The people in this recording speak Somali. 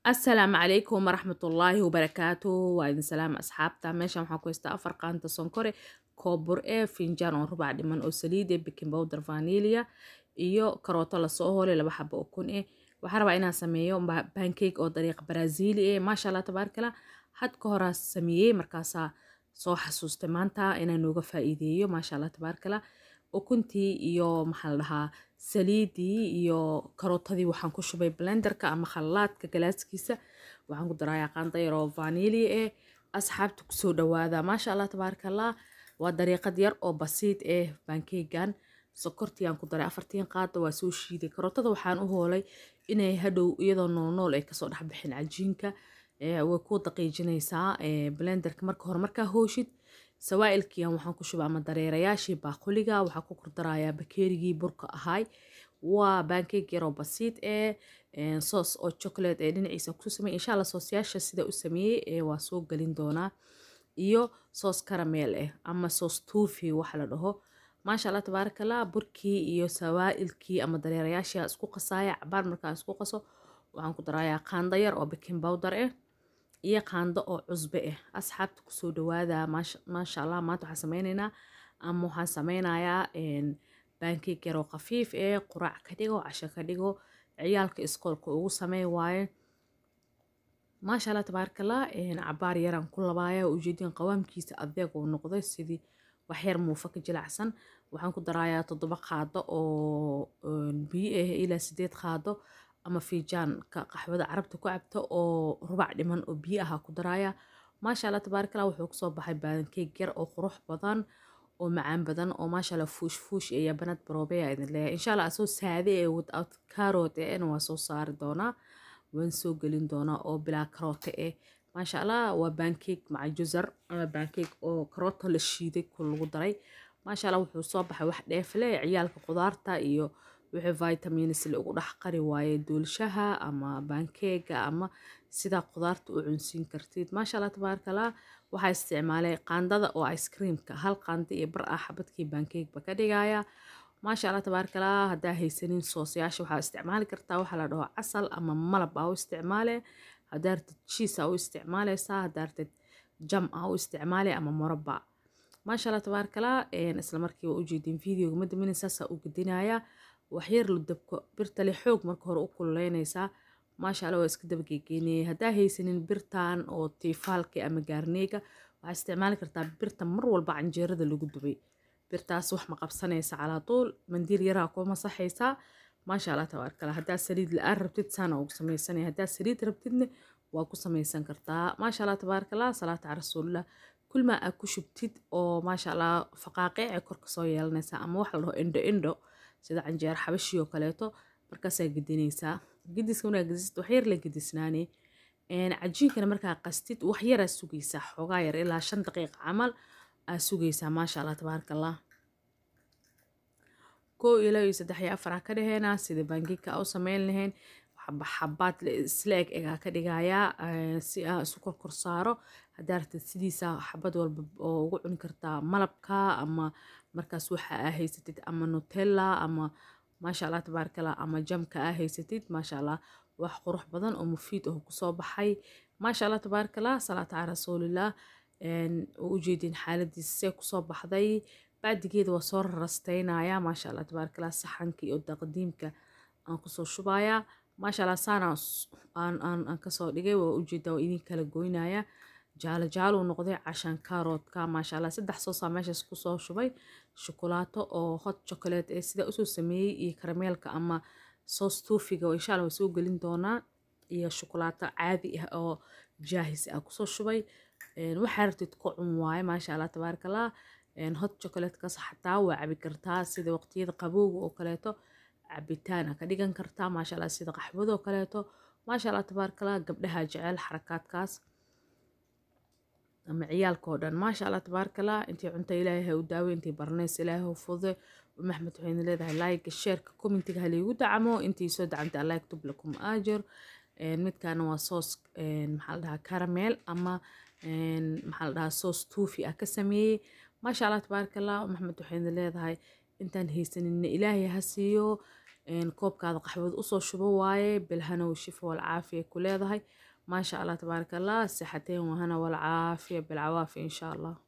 asalaamu calaykum waraxmatullaahi wabarakaatu waa idin salaama asxaabta meeshan waxaan ku haystaa afar qaanta sonkore koobur ee finjaan oo rubac dhiman oo saliid ee baking powder vanilya iyo karooto lasoo hoolay laba xabo oo kun eh waxaan rabaa inaan sameeyo pancake oo dariiqa brazili eh maasha allah tabaarkala had ka horaa sameeyey markaasaa soo xasuustay maanta inaan nooga faa'iideeyo maasha allah tabaarkala ukuntii iyo maxaa la dhahaa saliidii iyo karootadii waxaan ku shubay blenderka ama khallaadka galaaskiisa waxaan ku darayaa qaanda yar oo vanili eh asxaabta kusoo dhawaada maasha allah tabaarakallah waa dariiqad yar oo basiid eh bankeegan sokortiiyaan ku daray afartiin qaada waa soo shiiday karootada waxaan u hoolay inay hadhow iyadoo noolnool ay kasoo dhexbixin cajiinka way ku daqiijinaysaa blenderka marka hore markaa hooshid sawaa'ilkiian waxaan ku shubay ama dareerayaashii baaquliga waxaa ku kordarayaa bakeerigii burka ahay waa bankeeg yaroo basiid ee soos oo chocolate ee dhinaciisa ku samey insha allah soosyaasha sida u sameeyey ee waa soo gelin doonaa iyo soos karameel eh ama soos tuufi waxa la dhaho maasha allah tabaarakallah burkii iyo sawaa'ilkii ama dareerayaashii isku qasaaya cabaar markaan isku qaso waxaan ku darayaa qaando yar oo baking powder eh iyo qaando oo cusbe ah asxaabta kusoo dhawaada maasha allah maanta waxaan sameyneynaa ama waxaan sameynayaa bankeeg yaroo khafiif ee quraac ka dhigo casho ka dhigo ciyaalka iskoolka ugu samey waaye maasha allah tabaarakallah cabaar yaraan ku labaaya ujeedin qawaamkiisa adeeg uu noqday sidii waxyar muufa ka jilacsan waxaan ku darayaa toddoba qaado oo biyo ah ilaa sideed qaado ama fiijaanka qaxwada carabta ku cabta oo rubac dhiman oo biyo aha ku daraya maasha allah tabaarakallah wuxuu kusoo baxay baankeeg yar oo qurux badan oo macaan badan oo maasha allah fuush fuush iyo banad baroobeya idin leeyahay insha allah asoo saade ee without carrot ee waa soo saari doonaa waan soo gelin doonaa oo bilaa karoote eh maasha allah waa bankeeg maca juzar ama bankeeg oo karoota la shiiday ku lagu daray maasha allah wuxuu soo baxay wax dheefle ciyaalka qudaarta iyo wixii vitamins lagu dhex qari waaye duulshaha ama bankeega ama sidaa qudaarta u cunsiin kartid maasha allah tabaarakallah waxaa isticmaalay qaandada oo ice creamka hal qaanda iyo bar ah xabadkii bankeegba ka dhigaya maasha allah tabaarakallah haddaa haysanin soosyaasha waxaa isticmaali kartaa waxaa la dhaho casal ama malab aa u isticmaale haddaa ratid jiis aa u isticmaaleysaa haddaa ratid jam aa u isticmaale ama moraba maasha allah tabaarakallah isla markiiba ujeedin videoga madamina saasaa u gedinaya waxyar la dabko birta le xoog marka hore u kululeynaysaa maasha allah waa iska dabageegeynayay haddaa haysanin birtan oo tiifaalka ama gaarneega waxaa isticmaali kartaa birta mar walba canjeerada lagu dubay birtaas wax ma qabsanaysa calaa tuul mandiil yaraa ku masaxaysaa maasha allah tabaarakallah haddaa saliid la-aan rabtid saana ugu samaysanaya haddaa saliid rabtidna waa ku samaysan kartaa maasha allah tabaarakallah salaata cala rasuulillah kulmaa aad ku shubtid oo maasha allah faqaaqiic ay kor kasoo yeelanaysaa ama wax la dhaho indho indho sida canjeer xabashii oo kaleeto markaasaa gedinaysaa gediska markaa gedisid waxyar la gedisnaane cajiinkana markaa qastid waxyaraa sugaysaa xoogaa yar ilaa shan daqiiqa camal aa sugaysaa maasha allah tabaaraka allah koo ilaa iyo saddex iyo afar aa ka dheheenaa sida bangiga aa u sameyn lahayn xabaad isla eg egaa ka dhigayaa si aa isu korkor saaro haddaa ratid sidiisa xabad walba oo ugu cuni kartaa malabka ama markaas waxa aa haysatid ama nutella ama maasha allah tabaarakallah ama jamka aa haysatid maasha allah wax qurux badan oo mufiid ah kusoo baxay maasha allah tabaarakallah salaata cala rasuulillah oo ujeedin xaaladiisa see kusoo baxday bacdigeeda waa soo rarasteynaya maasha allah tabaarakallah saxanka iyo taqdiimka aan kusoo shubayaa maasha allah saana aan kasoo dhigay waa ujeedaa waa idin kala goynaya jaalo jaaluu noqday cashaan kaaroodka maasha allah saddex soosaa meeshaas kusoo shubay shukulaato oo hot chocolate ee sidaa usoo sameeyey iyo karameelka ama soos tuufiga oo insha allah waa soo gelin doonaa iyo shukulaato caadi ah oo jaahis ah kusoo shubay waxaa rabtid ku cun waaye maasha allah tabaarakallah hot chocolatekas xataa waa cabi kartaa sida waqtiyada qabowga oo kaleeto cabitaan ka dhigan kartaa maasha allah sida qaxwada oo kaleeto maasha allah tabaarakallah gabdhaha jecel xarakaadkaas ama ciyaalka oo dhan maasha allah tabaarakallah intii cunta ilaahay ha u daawo intii barnays ilaahay ha fudude maxmed waxayna leedahay like sheerka commentiga haliigu dacamo intii soo dacantay allah yaktub lakum aajir midkaana waa soos maxaa la dhahaa caramel ama maxaa la dhahaa soos tuufi ah ka sameeyey maasha allah tabaarakallah maxmed waxayna leedahay intaan haysaninna ilaahay ha siiyo koobkaada qaxwad usoo shubo waaye bilhanow shifa walcaafiya ku leedahay maasha allah tabaaraka allah sixateen wahana walcaafiya bilcawaafi insha allah